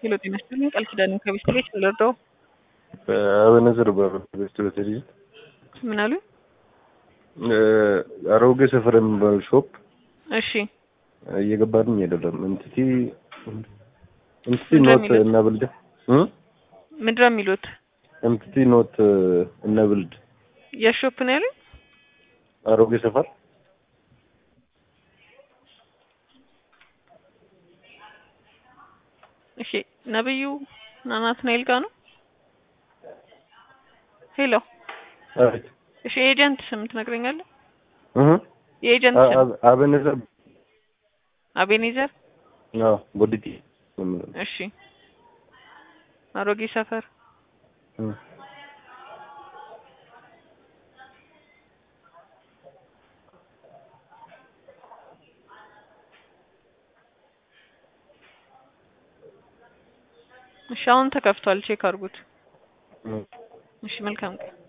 ሄሎ ጤና ይስጥልኝ ቃል ኪዳን ከቤት ቤት ልርዳው አበነዘር በቤት በቴሌቪዥን ምን አሉ አሮጌ ሰፈር የሚባል ሾፕ እሺ እየገባልኝ አይደለም። እንትቲ እንትቲ ምንድን ነው ኖት የሚሉት? እና ብልድ ምንድነው የሚሉት እንትቲ ኖት እና ብልድ የሾፕ ነው ያሉኝ አሮጌ ሰፈር እሺ ነብዩ ናትናኤል ጋር ነው ሄሎ አቤት እሺ የኤጀንት ስም ትነግረኛለህ እህ የኤጀንት ስም አ- አበነዘር አቤኔዘር አዎ ቦዲቲ ነው የምለው። እሺ አሮጌ ሰፈር እህ እሺ አሁን ተከፍቷል ቼክ አድርጉት እህ እሺ መልካም ቀን